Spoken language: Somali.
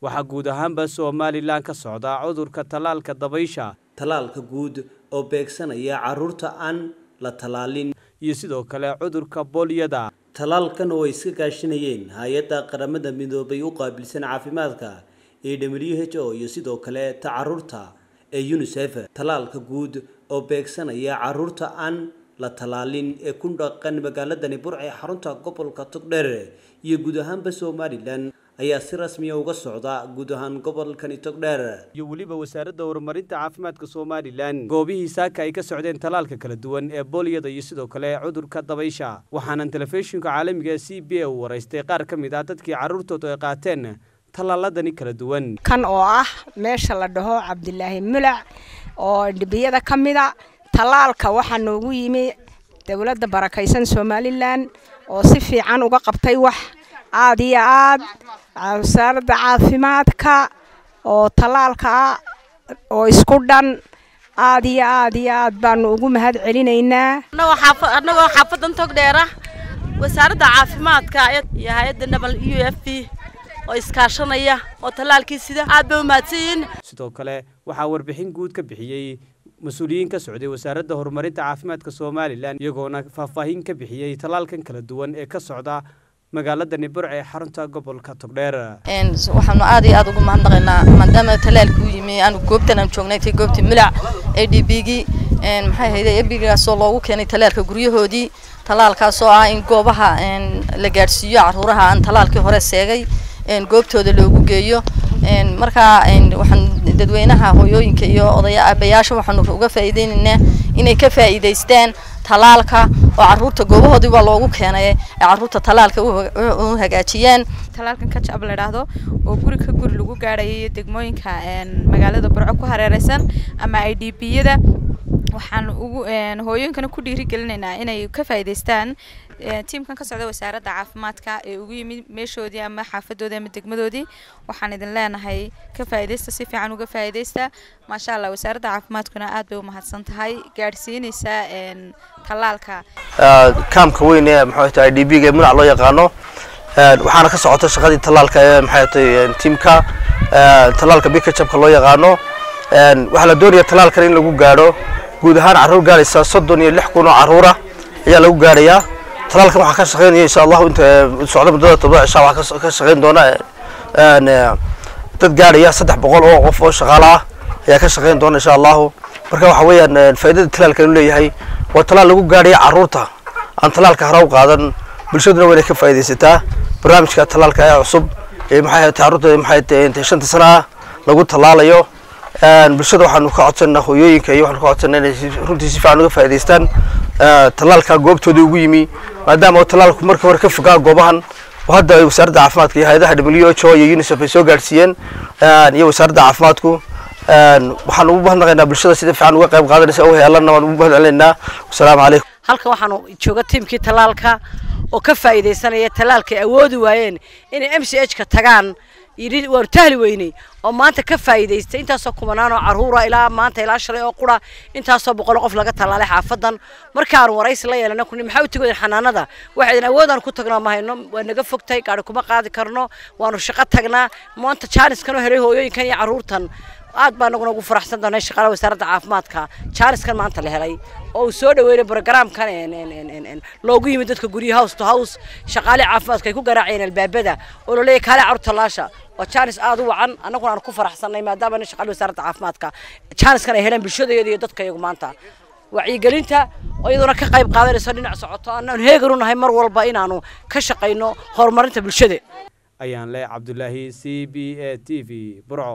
waxaa guud ahaanba somalilan ka socda cudurka tallaalka dabaysha tallaalka guud oo beegsanaya carruurta aan la tallaalin iyo sidoo kale cudurka bolyada tallaalkan oo ay iska kaashanayeen hay-adda qaramada midoobay u qaabilsan caafimaadka ee w h o iyo sidoo kale ta carruurta ee unisef tallaalka guud oo beegsanaya carruurta aan la tallaalin ee ku dhaqan magaaladani burc ee xarunta gobolka togdheer iyo guud ahaanba somalilan ayaa si rasmiya uga socda guud ahaan gobolkani togdheer iyo weliba wasaaradda horumarinta caafimaadka somalilan goobihii saaka ay ka socdeen tallaalka kala duwan ee booliyada iyo sidoo kale cudurka dabaysha waxaanan telefishinka caalamiga c b a u waraystay qaar ka mid ah dadkii carruurtoodu ay qaateen tallaaladani kala duwan kan oo ah meesha la dhaho cabdilaahi mulac oo dhibiyada ka mida tallaalka waxaa noogu yimi dowladda barakaysan somalilan oo si fiican uga qabtay wax aada iyo aad wasaaradda caafimaadka oo tallaalka oo isku dhan aada iyo aad iyo aad baanu ugu mahad celinaynaa annagoo xaafadan togdheera wasaaradda caafimaadka iyo hay-adda nabal u f b oo iskaashanaya oo tallaalkii sida aad bay umahadsanyihiin sidoo kale waxaa warbixin guud ka bixiyey mas-uuliyiin ka socday wasaaradda horumarinta caafimaadka somalilan iyagoona faahfaahin ka bixiyey tallaalkan kala duwan ee ka socda magaaladani burc ee xarunta gobolka togdheer waxaanu aad iyo aad ugu mahadnaqaynaa maadaama tallaalka u yimi aanu goobtan aan joognay tay goobtii milac a d b gii maxay hayday ebigaasoo loogu keenay tallaalka guryahoodii tallaalkaasoo ah in goobaha la gaadhsiiyo caruuraha aan tallaalkii hore seegay goobtooda loogu geeyo markaa waxaan dadweynaha hooyooyinka iyo odaya aabayaasha waxaanu uga faa'iideynaynaa inay ka faa'iidaystaan tallaalka oo caruurta goobahoodii baa loogu keenay ee caruurta tallaalka u hagaajiyaan tallaalkan kajab la idhaahdo oo guri ka guri lagu gaadhayo iyo degmooyinka magaalada burco ku hareereysan ama i d b yada waxaan ugu hooyooyinkana ku dhiirigelinaynaa inay ka faa'iidaystaan tiimkan ka socda wasaaradda caafimaadka ee ugu yimid meeshoodii ama xaafadoodii ama degmadoodii waxaan idin leenahay ka faa'iidaysta si fiican uga faa'iidaysta maasha allah wasaaradda caafimaadkuna aad bay u mahadsan tahay gaadhsiinaysaa tallaalka kaamka weyn ee maxay tahay d b ga ee munac loo yaqaano waxaana ka socota shaqadii tallaalka ee maxay tahay tiimka tallaalka bikajabka loo yaqaano waxaa la doonaya tallaalkan in lagu gaadho guud ahaan carruur gaadhaysa soddon iyo lix kun oo carruura ayaa lagu gaadhayaa talaalkan waxaa ka shaqeynaya insha allahu inta socda muddada todoba cishaa waxaa ka shaqeyn doona dad gaadhaya saddex boqol oo qof oo shaqaale ah ayaa ka shaqeyn doona insha allahu marka waxa weeyaan faa'iidada talaalkan uu leeyahay waa talaal lagu gaadhaya carruurta aan talaalka hore u qaadan bulshaduna waa inay ka faa'iidaysataa barnaamijka talaalka ee cusub ee maxay tahay carruurta maxay tahay inta shanta sana ah lagu tallaalayo bulshada waxaanu ka codsanaa hooyooyinka iyo waxaanu ka codsanaa inay runtii si fiican uga faa'iidaystaan tallaalka goobtooda ugu yimi maadaama oo tallaalku markii hore ka fogaa goobahan oo hadda ay wasaaradda caafimaadka iyo hay-adaha w h o iyo unisef ay soo gaadhsiiyeen iyo wasaaradda caafimaadku waxaan ugu mahadnaqaynaa bulshada sida fiican uga qayb qaadanaysa oo heelanna waan ugu mahad celinaynaa wasalaamu calaykum halkan waxaanu jooga tiimkii tallaalka oo ka faa'iidaysanaya tallaalka ay awoodi waayeen inay m c h ka tagaan yidhi waanu tahli weynay oo maanta ka faa'iidaystay intaasoo kumanaan oo carruura ilaa maanta ilaa shalay oo qura intaasoo boqol qof laga tallaalay xaafadan markaanu waraysi la yeelana kuni maxaa u tegoodeen xanaanada waxaydan awoodaan ku tagnaa ma hayno waa naga fogtay gaari kuma qaadi karno waanu shaqo tagnaa maanta jaaniskan oo helay hooyooyinkan iyo carruurtan aad baa naguna ugu faraxsan doonay shaqaalaha wasaaradda caafimaadka jaaniskan maanta la helay oo uu soo dhaweynay brogramkan loogu yimid dadka guryo house to house shaqaale caafimaadka ay ku garaacayeen albaabada oo la leeyahay kaale carruur tallaasha waa jaanis aad u wacan annaguna aan ku faraxsanay maadaama na shaqaale wasaaradda caafimaadka jaaniskan ay heleen bulshadayada iyo dadka iyagu maanta wacyigelinta oo iyaduna ka qayb qaadanayso dhinac socoto annaan heegan u nahay mar walba inaanu ka shaqayno horumarinta bulshada ayaan leh cabdulaahi c b a t v burco